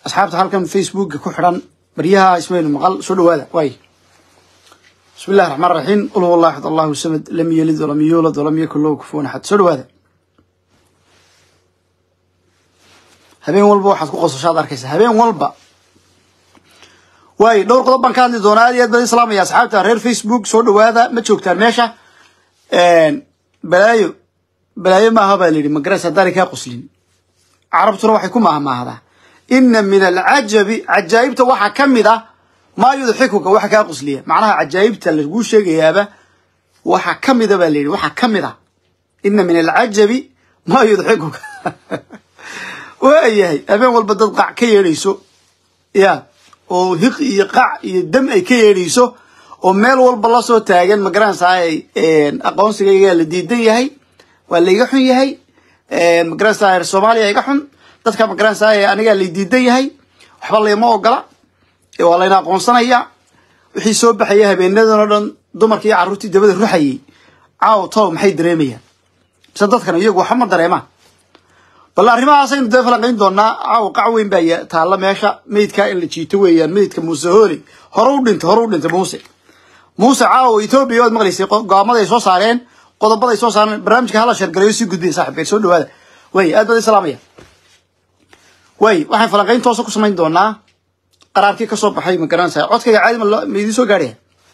asxaabta halkan facebooka ku xidhan baryaha ismaynu maqal soo dhawaada waay bismi illahi raxmaan raxiim qul huwa allah axad allahu samad lam yelid walam yuulad walam yakun lahu kufuwan axad soo dhawaada habeen walba waxaad ku qosashaad arkaysaa habeen walba waay dhowr qodob baan ka hadli doonaa aad iyo aad baan islaamaya asxaabta reer facebook soo dhawaada ma joogtaan meesha balaayo balaayo maaha baa layidhi magaras haddaanay kaa qoslin carabtuna waxay ku maahmaahdaa ina min alcajabi cajaa'ibta waxaa ka mid ah maa yudxikuka waxa kaa qosliya macnaha cajaa'ibta laguu sheegayaaba waxa ka mida baa layidhi waxaa ka mid ah ina min alcajabi maa yudxikuka waayahay habeen walba dad qac ka yeedhayso ya oo hiq iyo qac iyo dam ay ka yeedhayso oo meel walba lasoo taagan magaranaysaay aqoonsigayga la diidan yahay waa layga xun yahay magaranaysaa reer soomaaliya iga xun dadka magaranaysaay anigaa lay diidan yahay waxba layma ogola waa layna aqoonsanaya wixii soo baxaya habeenadan oo dhan dumarkii iyo carruurtii dabada ruxayay caaw tolow maxay dareemayaan mise dadkan iyagu waxba ma dareemaan bal arrimahaasaynu dee falanqayn doonaa caaw qac weyn baa taalla meesha meydkaa in la jiito weeyaan meydka muuse hooli hore u dhintay hore u dhintay muuse muuse caawa etoobiya waad maqlaysay go-aamada ay soo saareen qodobada ay soo saareen barnaamijka hala sheergalayo sii gudbiya saaxibkeen soo dhawaada way aad baad islaamaya way waxaan falanqayn toosa ku samayn doonaa qaraarkii kasoo baxay ma garanaysaa codkayga caadi ma idiin soo gaadhaya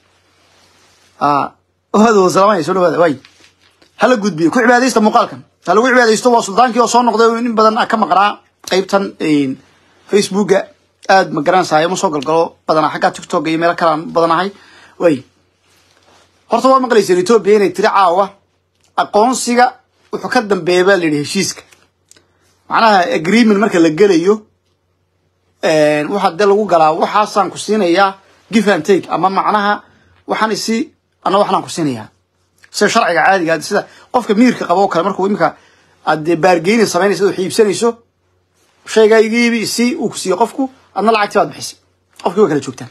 waad wada salaamaya soo dhawaada way hala gudbiyo ku cibaadaysta muuqaalkan ha lagu cibaadaysto waa suldaankii oo soo noqday in badan ka maqnaa qeybtan facebooka aad ma garanaysaa ma soo galgalo badanaa xagga tiktok iyo meelo kalaan badanahay way horta waa maqlayseen etoobiya inay tiri caawa aqoonsiga wuxuu ka dambeeya baa layidhi heshiiska macnaha agreement marka la gelayo waxaa dee lagu galaa waxaasaan ku siinayaa give and take ama macnaha waxaan isi ana waxnaan ku siinayaa sida sharciga caadiga sida qofka miirka qabo oo kale markuu imika aad dee baargeyni samaynaysa oo xiibsanayso shaygaa iga iibi si uu ku siiyo qofku adna lacagti baad bixisay qofkii waa kala joogtaan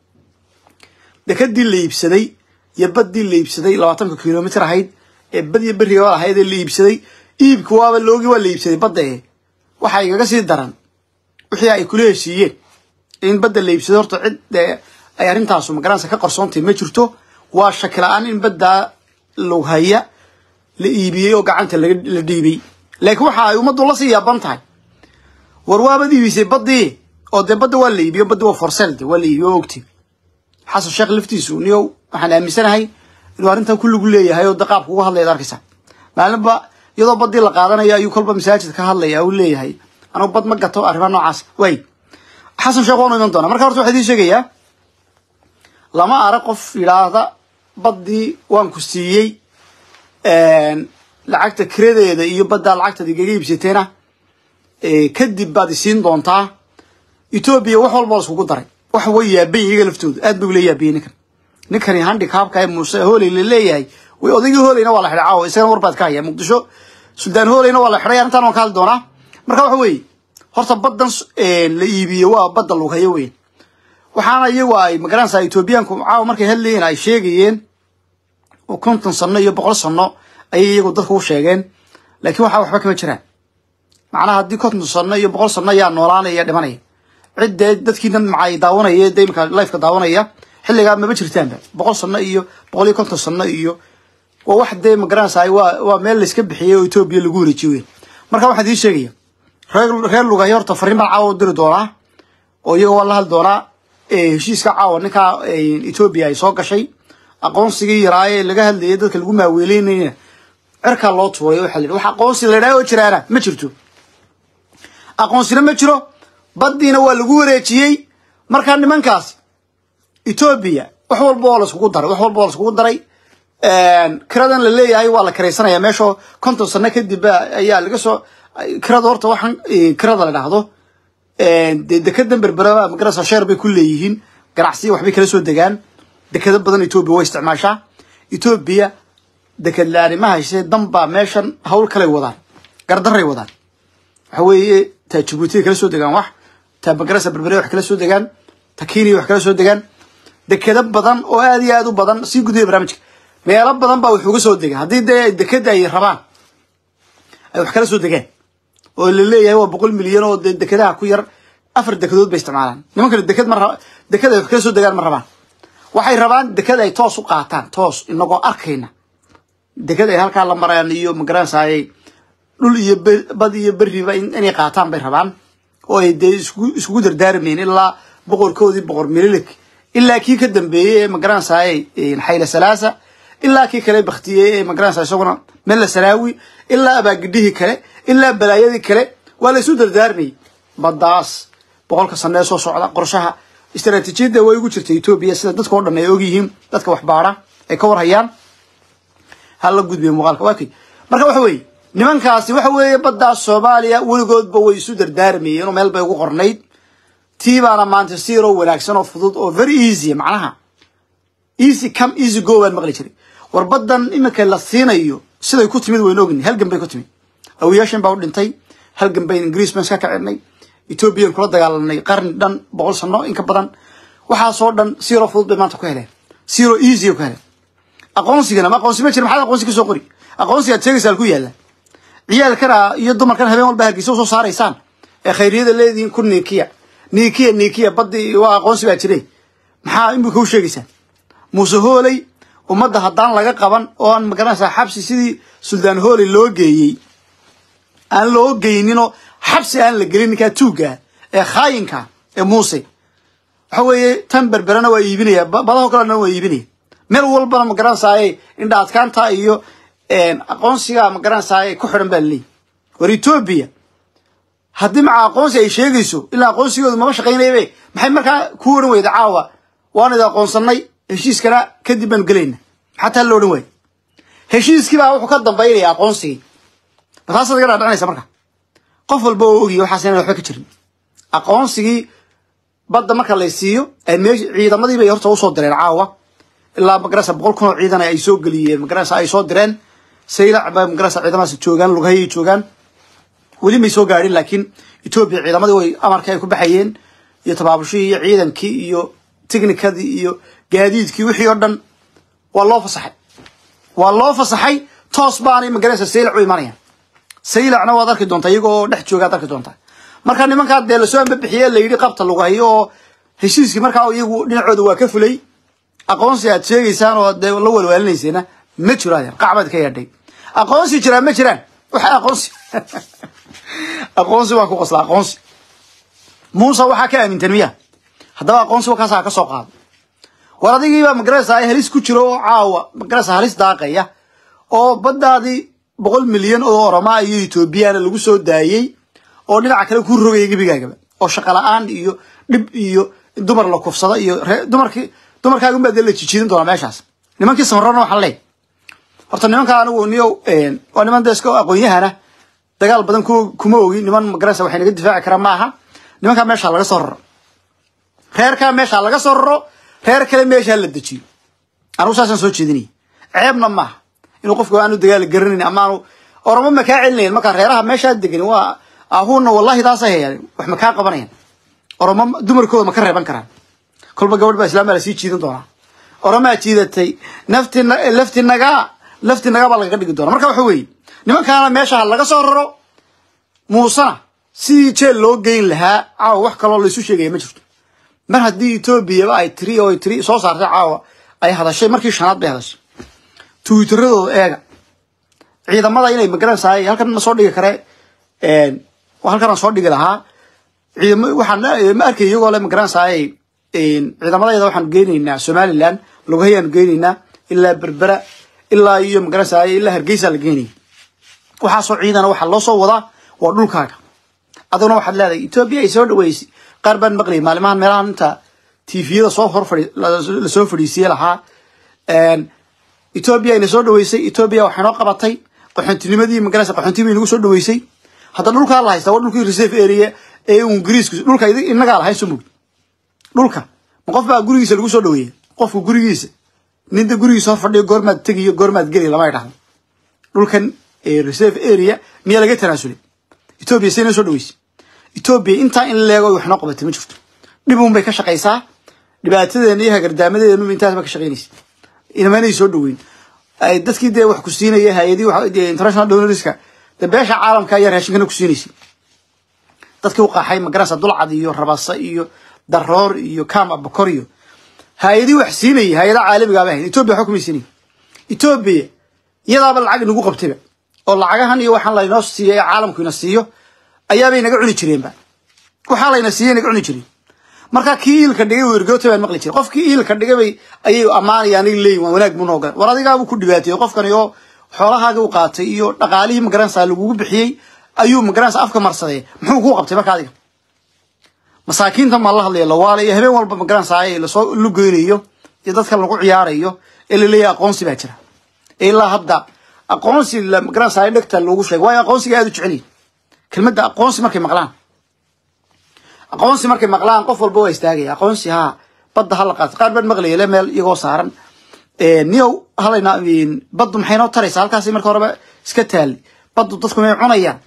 dekadii la iibsaday iyo baddii la iibsaday labaatanka kilomitr ahayd ee bad iyo beriga ahayd ee la iibsaday iibka waaba loogi waa la iibsaday badda ee waxaa igaga sii daran wixii ay kula heshiiyeen in badda la iibsaday horta cid ay arrintaasu magaranaysa ka qarsoontay ma jirto waa shaki la-aan in baddaa lughaya la iibiyey oo gacanta la dhiibay laakiin waxa ay ummaddu lasii yaaban tahay war waabad iibisay baddii oo dee badda waa la iibiyo baddi waa forselde waa la iibiyo o ogti xasan sheekh laftiisu niyow waxaan aaminsanahay inuu arrintan kulligu leeyahay oo de qaabka uga hadlaya ad arkaysa maalinba iyadoo baddii la qaadanayo ayuu kolba masaajid ka hadlaya uu leeyahay anugu bad ma gato arrimaha noocaas way xasan sheekh waanu iman doonaa marka horta waxaa idiin sheegayaa lama arag qof yidhaahda baddii waan ku siiyey lacagta kiradeeda iyo baddaa lacagtaad igaga iibsateena kadib baad isiin doontaa etoobiya wax walba la iskugu daray wax way yaabay iyaga laftooda aad bay ula yaabiyey ninkan ninkani handikaabka ee muuse hooley la leeyahay way odaygii hooleyna waa la xidhay caawa isagana warbaad ka haya muqdisho suldaan hooleyna waa la xidhay arrintan waan ka hadli doonaa marka waxa weeye horta baddan la iibiyo waa badda lughayo weyn waxaana iyagu ay magaranaysaa etoobiyaanku caawa markay hadlayeen ay sheegayeen oo konton sano iyo boqol sano ayay iyagu dadka u sheegeen laakiin waxaa waxba kama jiraan macnaha haddii konton sano iyo boqol sano ayaa noolaanaya dhimanaya ciddee dadkiina macay daawanaya dee imika lifeka daawanaya xilligaa maba jirtaanba boqol sano iyo boqol iyo konton sano iyo waa wax dee magaranaysaa waa waa meel layska bixiyay oo etoobiya lagu wareejiyo weyn marka waxaan idiin sheegaya reer reer lugahay horta fariin baan caawa u diri doonaa oo iyaga waa la hadli doonaa heshiiska caawa ninkaa etoobiya ay soo gashay aqoonsigii yaraa ee laga hadlayay dadka lagu maaweeleynayna cirkaa loo tuuray waxaa la yidhi wax aqoonsi la idhaha oo jiraana ma jirto aqoonsina ma jiro baddiina waa lagu wareejiyey markaa nimankaasi etoobiya wax walba oo laiskugu daray wax walba oo laiskugu daray kiradan la leeyahay waa la kiraysanaya meeshoo konton sano kadib ayaa laga soo kirada horta waxaan kirada la dhahdo dee dekedan berberaba magarasa sheer bay ku leeyihiin ganacsiya waxbay kala soo degaan dekado badan etoobiya way isticmaashaa etoobiya deked la-aani ma haysee danbaa meeshan hawl kaley wadaan gardaray wadaan waxa weeye taa jabuutiya kala soo degaan wax taa magarasa berbere wax kala soo degaan ta kenya wax kala soo degaan dekado badan oo aad iyo aad u badan sii gudaya barnaamijka meelo badan baa wax uga soo degaan haddii dee dekeda ay rabaan ay wax kala soo degaan oo la leeyahay waa boqol milyan oo dee dekedaha ku yar afar dekedood bay isticmaalaan nimankana deked ma raba deked ay wax kala soo degaan ma rabaan waxay rabaan deked ay toos u qaataan toos inagoo arkayna deked ay halkaa la marayaan iyo magaranaysaayay dhul iyo bad iyo beriba inay qaataan bay rabaan oo ay dee isku iskugu dardaarmayn ilaa boqorkoodii boqor mililik ilaa kii ka dambeeyey ee magaranaysaayay xayla salaasa ilaa kii kale baktiyey ee magaranaysa isaguna mella saraawi ilaa abaagidhihii kale ilaa balaayadii kale waa la isu dardaarmayay baddaas boqolka sane ee soo socda qorshaha istaraatiijiyadda way ugu jirta etoobiya sida dadka o dhan ay ogyihiin dadka waxbaara ay ka warhayaan hala gudbiya muuqaalka waa kay marka waxa weeye nimankaasi waxa weeye baddaas soomaaliya weligoodba way isu dardaarmayeen oo meel bay ugu qornayd tii baana maanta siiroo wanaagsan oo fudud oo very easy macnaha easy come easy go baan maqli jiray war baddan iminka la siinayo siday ku timid waynu ogni halgan bay ku timid awiyaashan baa u dhintay halgan bayn ingiriis baan iska kacinay ethoobiyan kula dagaalanay qarni dhan boqol sano in ka badan waxaasoo dhan siiroo fudud bay maanta ku heleen siiroo easy ku heleen aqoonsigana ma aqoonsi ma jira maxaad aqoonsi ka soo qori aqoonsigaad sheegaysaa ku yaalla ciyaalkana iyo dumarkan habeen walba hargeysa usoo saaraysaan ee khayriyada leedihiin ku niikiya niikiya niikiya baddi waa aqoonsi baa jiray maxaa imika u sheegaysaan muuse hooley ummadda haddaan laga qaban oo aan magaranaysaa xabsi sidii suldaan hooley loo geeyey aan loo geyninoo xabsi aan la gelin ninkaa tuugga ee khaayinka ee muuse waxa weeye tan berberana waa iibinaya badaho kalena waa iibinaya meel walbana magaranaysaay indha adkaanta iyo aqoonsiga magaranaysaay ku xidhan baa laleeyahy war etoobiya haddii maca aqoonsi ay sheegayso ilaa aqoonsigoodu maba shaqaynayabe maxay markaa ku odhan weyda caawa waan idi aqoonsanay heshiiskana kadib baanu gelayna xataa la odhan waayo heshiiskii baa wuxuu ka dambaynaya aqoonsigii mataasaad iga dhaadhicinaysa marka qof walba oo ogiya waxaas inaan waxba ka jirin aqoonsigii badda marka lay siiyo meesh ciidamadii bay horta usoo direen caawa ilaa magarasa boqol kun oo ciidan ay soo geliyeen magarasa ay soo direen saylac ba magarasa ciidamadaas joogaan lugahayay joogaan weli may soo gaadhin laakiin etoobiya ciidamadii way amarkii ay ku baxayeen iyo tabaabushihii iyo ciidankii iyo technikadii iyo gaadiidkii wixii oo dhan waa loo fasaxay waa loo fasaxay toos baanay magarasa saylac u imanayaan saylacna waad arki doontaa iyagoo dhex joogaad arki doontaa marka nimankaa dee lasoo ambabixiye la yidhi qabta lugahayo oo heshiiskii markaa iyagu dhinacooda waa ka fulay aqoonsi aad sheegaysaan oo dee la walwaalinayseena ma jiro adeer qacbaad ka yeedhay aqoonsi jiraan ma jiraan waxa aqoonsi aqoonsi waa ku qosla aqoonsi muuse waxaa ka aamintan miya haddaba aqoonsi wakaasaa ka soo qaado war adigiibaa magaraysa halis ku jiro oo caawa magaraysa halis daaqaya oo baddaadii boqol milyan oo oromaa iyo etoobiyana lagu soo daayey oo dhinaca kale ku rogaya gebigaagaba oo shaqa la-aan iyo dhib iyo dumar la kufsada iyo dumarkii dumarkaaga unbaa dee la jijiidin doonaa meeshaas nimankii samarona waxaan leey horta nimanka anigu niyo waa niman dee iska aqoon-yahana dagaal badan kuma ogi niman magaraysa waxay naga difaaci karaan ma aha nimankaa meeshaa laga soo raro reerkaa meeshaa laga soo raro reer kale meeshaa la dejiyo anigu saasaan soo jeedinaya ceebna maaha inuu qofku aanu dagaal garanayn ama aanu oromo makaa celinayan markaa reeraha meeshaa degan waa ahuuna wallahi taasa hayaan wax makaa qabanayaan oromo dumarkooda ma ka reeban karaan kolba gabadh baa islaam baa lasii jiidan doonaa oromaa jiidatay nafti lafti nagaa lafti nagaa baa lagaga dhigi doona marka waxa weeye nimankaana meesha laga soo raro muusena sidii jeel loo geyn lahaa caawa wax kaloo laysu sheegaya ma jirto mar haddii etoobiyaba ay tiri oo ay tiri soo saartay caawa ay hadashay markii shanaad bay hadashay twitteradooda eega ciidamada inay magaranaysaay halkan ma soo dhigi kare halkanaan soo dhigi lahaa ciidam waxaan ma arkay iyagoo le magaranaysaay ciidamadayada waxaan geynaynaa somaliland lugahayaan geynaynaa ilaa berbera ilaa iyo magaranaysaay ilaa hargeysa la geynaya waxaasoo ciidana waxaa loo soo wadaa waa dhulkaaga aduguna waxaad leedahay etoobiya ay soo dhaweysay qaar baan maqlayay maalimahan meelahan inta tviyada soo hor fadhi lasoo fadhiisiye lahaa etoobiya ayna soo dhaweysay etoobiya waxay noo qabatay qaxontinimadii magaraysa qaxoontii bay nagu soo dhaweysay hadda dhulkaa la haystaa waa dhulkii reserve area ee ingiriisku dhulka inagaa lahayn soo mogd dhulka ma qof baa gurigiisa lagu soo dhaweeya qofku gurigiisa ninta gurigiisa hor fadhiyo goormaad tegiyo goormaad geliya lama idhahdo dhulkan reserve area miyaa laga tanaasulay etoobiya say noo soo dhaweysay etoobiya intaa in leego wax noo qabatay ma jirto dhib un bay ka shaqaysaa dhibaatadeena iyo hagardaamadeenu intaasba ka shaqaynaysa inamanay soo dhaweyn dadkii dee wax ku siinaya hay-adii international donorska dee beesha caalamka ayaa raashinkana ku siinaysay dadkii u qaxay magaranaysa dulcad iyo rabasa iyo daroor iyo kam abakor iyo hay-adii wax siinayay hay-ada caalamigaaba ahayd etoobiya waxba kumay siinay etoobiya iyadaaba lacag inagu qabtayba oo lacagahan iyo waxaan laynoo siiyo ee caalamku ina siiyo ayaabay naga cuni jireenba waxaa layna siiya naga cuni jireen marka kii iilka dhigay wergoota baan maqli jiray qofkii iilka dhigay bay ayay ammaanayaan ay leeyihin waa wanaag buu nooga war adigaabuu ku dhibaateeyey qofkani oo xoolahaagii u qaatay iyo dhaqaalihii magaranaysa lagugu bixiyey ayuu magaranaysa afka marsaday muxuu kuu qabtay marka adiga masaakiinta maa la hadlaya lawaala iyo habeen walba magaranaysa lasoo lugeynayo iyo dadka lagu ciyaarayo ee laleeyahay aqoonsi baa jira ilaa hadda aqoonsi magaranaysa dhegta loogu sheegay waayo aqoonsiga aad u jeceliyin kelmadda aqoonsi markay maqlaan aqoonsi markay maqlaan qof walba waa istaagaya aqoonsi haa badda hala qaato qaar baan maqlaya le meel iyagoo saaran niyow halayna baddu maxay noo taraysaa halkaasi marka horeba iska taali baddu dadku may cunayaan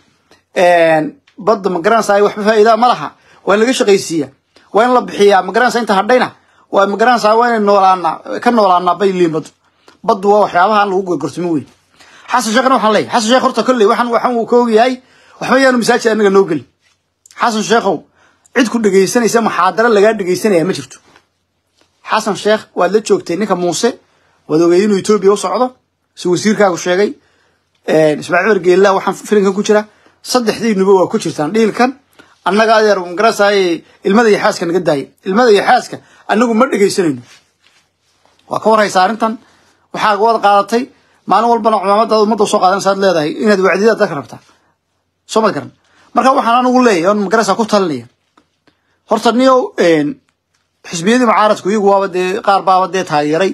badda magaranaysa waxba faa'iidaa ma laha waa in laga shaqaysiiya waa in la bixiyaa magaranaysa inta hadhayna waa magaranaysa waa inay noolaana ka noolaanaa bay liin baddu baddu waa waxyaabaha lagu gorgortamo weyn xasan sheekhna waxaan leeyahay xasan sheekh horta kolley waxaan waxaan uu ka ogyahay waxba yaanu masaajid anaga noo gelin xasan sheekhow cid ku dhegaysanaysa muxaadaro lagaa dhegaysanaya ma jirto xasan sheekh waad la joogtay ninka muuse waad ogeeyay inuu etoobiya u socdo si wasiirkaagu sheegay ismaaciil wargeella waxaan filinkan ku jira saddexdiinuba waa ku jirtaan dhiilkan annaga adeer magarasaaye ilmada iyo xaaska naga daayay ilmada iyo xaaska annagu ma dhegaysanayno waa ka warhaysa arrintan waxaa wada qaadatay maalin walbana cumaamadaada ummadda soo qaadanaysaad leedahay inaad wacdiyada dadka rabtaa soo mad garan marka waxaan anigu leeyahay on magarasa ku talinaya horta niyo xisbiyadii mucaaradku iyagu waaba dee qaar baaba dee taageeray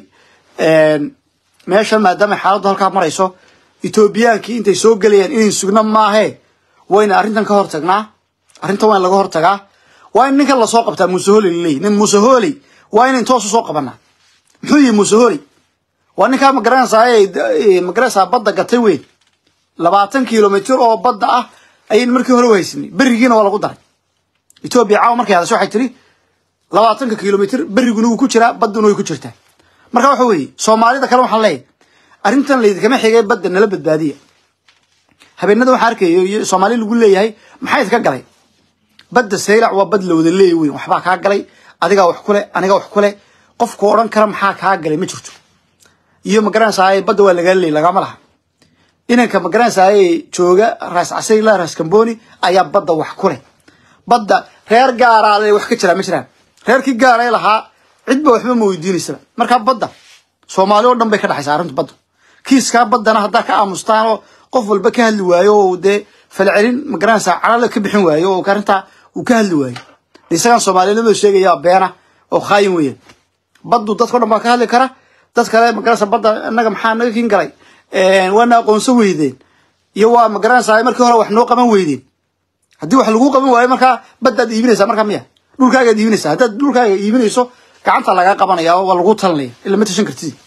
meeshan maadaama xaaladdu halkaa marayso etoobiyaankii intay soo gelayaan inayn sugna maahe wayna arrintan ka hortagnaa arrintan waa in laga hortagaa waa in ninkan lasoo qabtaa muuse holey laleeyahy nin muuse holey waa inayn toos usoo qabanaa muxuu yihi muuse holey waa ninkaa magaranaysaa magaranaysaa badda gatay weyn labaatan kilomitr oo badda ah ayayn markii hore u haysanay berigiina waa lagu daray etoobiya caawa markay hadasho waxay tiri labaatanka kilomitr beriguna wuu ku jiraa badduna way ku jirtaa marka waxa weeye soomaalida kale waxaan leeyahay arrintan laydinkama xigay badda nala badbaadiya habeenada waxaa arkayo iyo soomaali lagu leeyahay maxaa idka galay badda saylac waa bad la wada leeya weyn waxbaa kaa galay adigaa wax kule anigaa wax kule qofku odhan kara maxaa kaa galay ma jirto iyo magaranaysaay badda waa lagaa leeyay lagama laha inanka magaranaysaay jooga raas casay ilaa raas kamboni ayaa badda wax kule badda reer gaaraa le wax ka jiraa ma jiraan reerkii gaaray lahaa cidba waxba ma weydiinaysaba markaa badda soomaali oo dhan bay ka dhexaysaa arrintu badda kiiskaa baddana haddaa ka aamustaan oo qof walba ka hadli waayo oo dee falcelin magaranaysaa calala ka bixin waayo oo arrintaa uu ka hadli waayo de isagaan soomaalinimada sheegaya beena oo khaayin weeyaan baddu dadkao dhan baa ka hadli kara dad kale magaranaysa badda innaga maxaa naga kin galay waana aqoonso weydeen iyo waa magaranaysaa markii hore wax noo qaban weydeen haddii wax lagu qaban waayo markaa baddaad iibinaysaa markaa miya dhulkaagaad iibinaysaa haddaad dhulkaaga iibinayso gacanta lagaa qabanaya oo waa lagu talinaya ila ma tashan kartid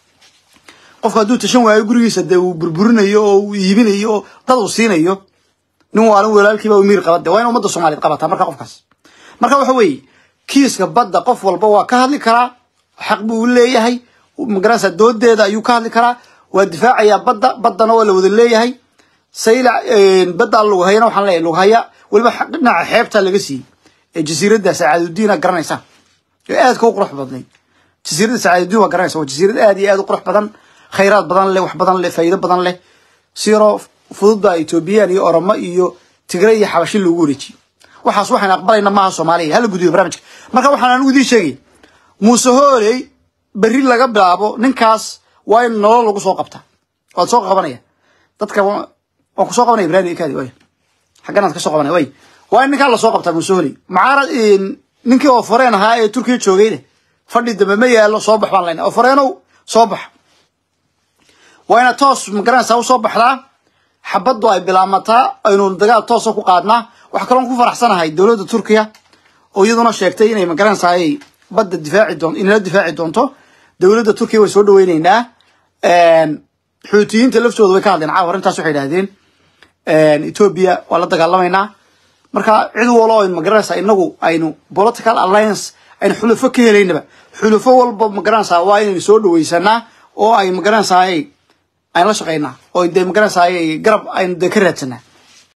qofku hadduu tashan waayo gurigiisa dee uu burburinayo oo uu iibinayo oo dad uu siinayo nin waalin walaalkiiba u miir qabade waa in ummadda soomaaliyed qabataa marka qofkaas marka waxa weeye kiiska badda qof walba waa ka hadli karaa xaq buu leeyahay magaranaysa doodeeda ayuu ka hadli karaa waa difaacayaa badda baddana waa la wada leeyahay saylac badda lughayana waxaan leeyahay lughaya weliba dhinaca xeebta laga siiyey ee jasiiradda sacaadudiina garanaysaa ee aadka u qurux badnayd jasiiradda sacaadudiin waa garanaysa waa jasiirad aad iyo aad u qurux badan khayraad badan leh wax badan leh faa'iido badan leh siroo fududba etoobiyaan iyo oromo iyo tigre iyo xabashi loogu wareejiyey waxaas waxaan aqbalayna maaha soomaaliya hala gudiyo barnaamijka marka waxaan anigu idiin sheegay muuse hooley berri laga bilaabo ninkaas waa in nolol lagu soo qabtaa waad soo qabanaya dadka waan kusoo qabanaya ibrahim kaadi way xagganaad ka soo qabanaya way waa in ninkaa lasoo qabtaa muuse hooley macaarad ninkii oo foreen ahaa ee turkiya joogayne fadhi dambe ma yaallo soo bax baan leyna oo foreenow soo bax waa inaad toos magaranaysaa usoo baxdaa xabaddu ay bilaamataa aynu dagaal toosa ku qaadnaa waxaa kaloon ku faraxsanahay dowladda turkiya oo iyaduna sheegtay inay magaranaysaay badda difaaci doon inala difaaci doonto dowladda turkiya way soo dhaweyneynaa xuutiyiinta laftooda way ka hadleen caawa arrintaas waxay idhahdeen etoobiya waa la dagaalamaynaa marka cid walo aynu magaranaysaa inagu aynu political alliance aynu xulufo ka helaynaba xulufo walba magaranaysaa waa inaynu soo dhaweysanaa oo ay magaranaysaay aynu la shaqaynaa oo dee magaranaysaay garab aynu dee ka raadsanaa